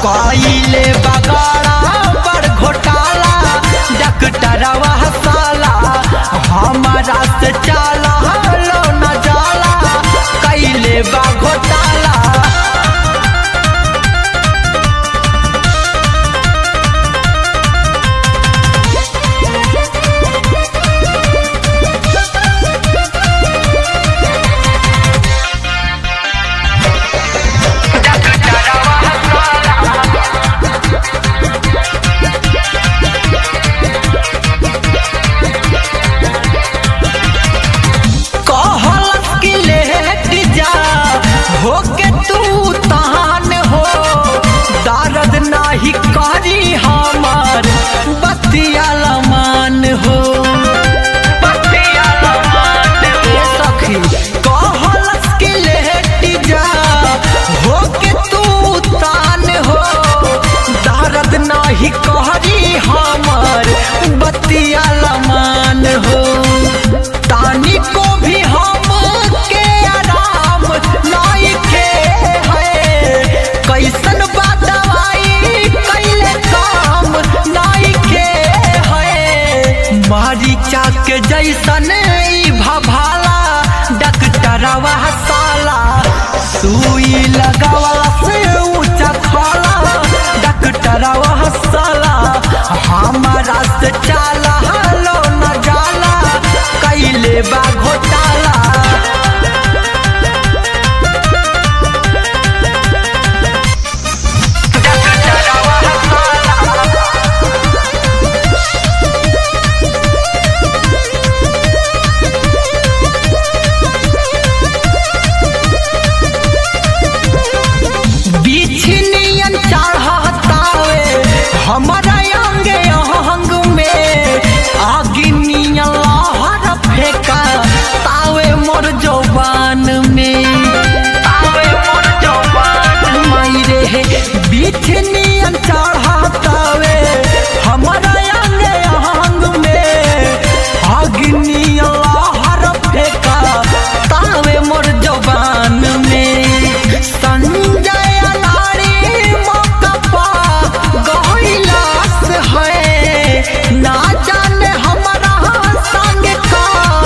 कइले बगाड़ा बड़ घोटाला डॉक्टरवा साला हमारा से चाला लो न जाला कइले बा घोटाला कहलस कि लेट जा होके तू तहान हो दर्द नाही करी हमार बतिया लमान हो बतिया लमान हो सखी कहलस कि लेट जा होके तू तान हो दर्द नाही करी हमार बतिया लमान हो तानी को भी हम के आराम नहीं के है कैसन बा दवाई कैले काम नहीं के है मारी चाक जैसन ई भभाला डॉक्टरवा साला सुई लगावा से ऊंचा खाला डॉक्टरवा साला हमारा से चाला लो न जाला कैले बा घोटाला बिछनियन चढ़तावे हमारा अंगे अंग में आगिनियन लहर फेंका तावे मोर जवान में तावे मोर जवान मायरे हे बिछनियन चढ़तावे हमारा अंगे अंग में आगिनियन लहर फेंका तावे मोर जवान में संजय नारी मौका पा गहिलास है ना जाने हमारा संग का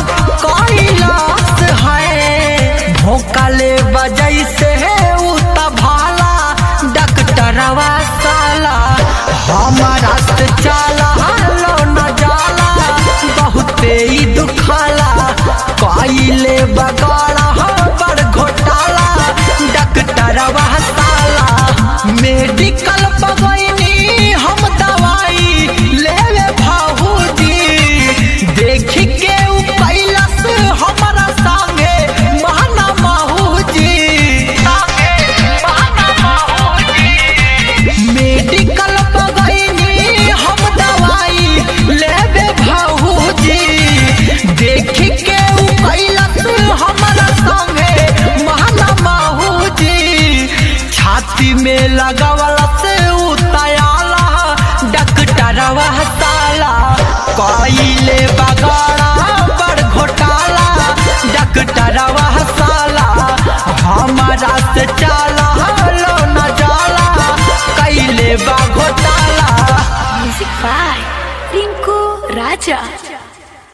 कैलाश है भोकाले बजै से उता भाला डॉक्टरवा साला हमारा से चाला लो न जाला बहुते ही दुखाला कइले बगाड़ा बड़ घोटाला डॉक्टरवा साला मेडिकल बगैनी हम दवाई लेवे भाऊजी देख के उ कैलस हमारा संगे महना माहूजी संगे महना माहूजी मेडिकल बगैनी हम दवाई लेवे भाऊजी देख के उ कैलस हमारा संगे महना माहूजी छाती में लगावला से उतायाला डॉक्टरवा साला कइले बगाड़ा बड़ घोटाला डॉक्टरवा साला हमारा से चाला लो न जाला कैले बा घोटाला Music by Rinku Raja.